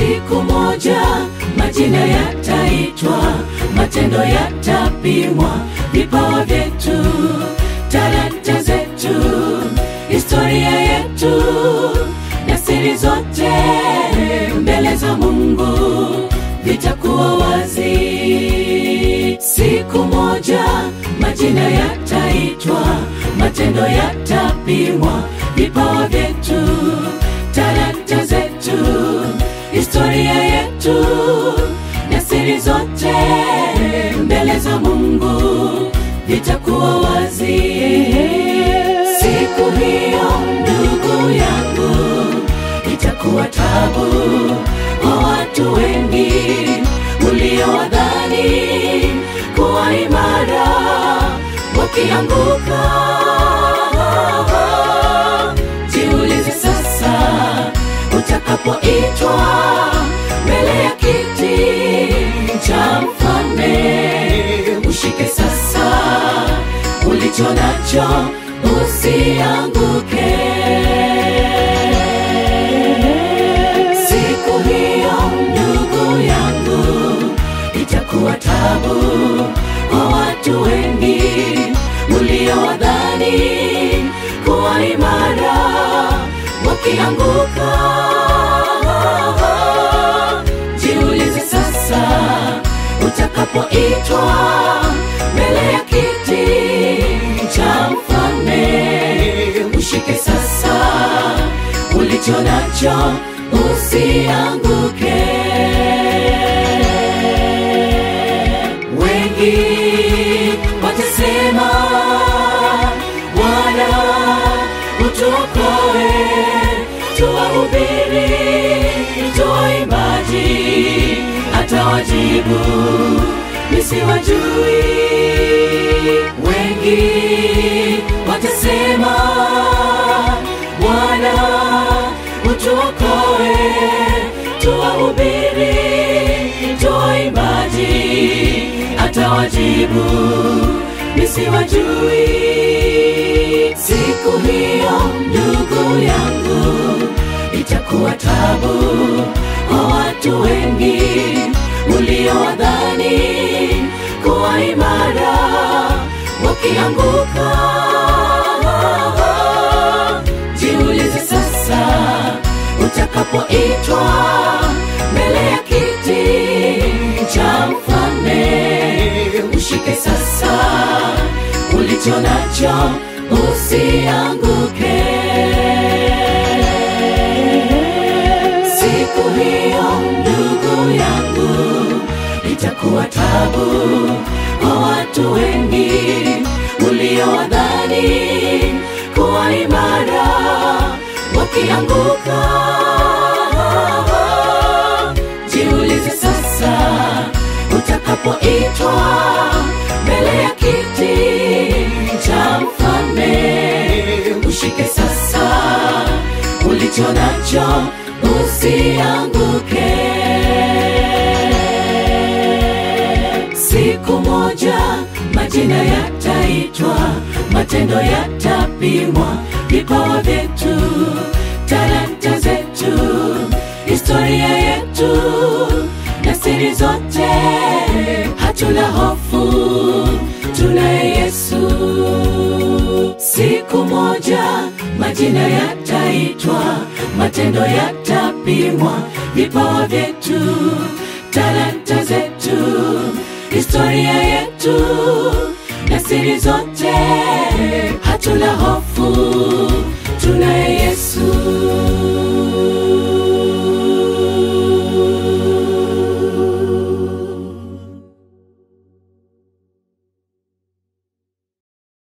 siku moja majina yataitwa, matendo yatapimwa, vipawa vyetu, talanta zetu, historia yetu na siri zote mbele za Mungu vitakuwa wazi. Siku moja majina yataitwa, matendo yatapimwa, vipawa vyetu, talanta zetu, historia yetu na siri zote mbele za Mungu vitakuwa wazi. Siku hiyo ndugu yangu, itakuwa tabu kwa watu wengi uliowadhani kuwa imara, wakianguka. Jiulize sasa, utakapoitwa mbele ya kiti cha mfalme, ushike sasa ulicho nacho, usianguke. Siku hiyo ndugu yangu, itakuwa tabu kwa watu wengi uliowadhani kuwa imara, wakianguka. Jiulize sasa, utakapoitwa mbele ya kiti cha mfalme, ushike sasa ulicho nacho, usianguke. Wengi watasema, Bwana utuokoe, tuwahubiri, tuwaimbaji, atawajibu nisiwajui. Wengi watasema, Bwana utuokoe, tuwahubiri, tuwaimbaji, atawajibu nisiwajui. Siku hiyo ndugu yangu, itakuwa tabu kwa watu wengi uliowadhani kuwa imara, wakianguka. Jiulize sasa, utakapoitwa mbele ya kiti cha mfalme, ushike sasa ulicho nacho, usianguke. Siku hiyo ndugu yangu, itakuwa tabu kwa watu wengi uliowadhani kuwa imara, wakianguka. Jiulize sasa, utakapoitwa mbele ya kiti cha mfalme, ushike sasa ulicho nacho, usianguke. Siku moja majina yataitwa, matendo yatapimwa, vipawa vyetu, talanta zetu, historia yetu na siri zote. Hatuna hofu, tunaye Yesu. Siku moja majina yataitwa, matendo yatapimwa, vipawa vyetu, talanta zetu, historia yetu na siri zote. Hatuna hofu, tunaye Yesu.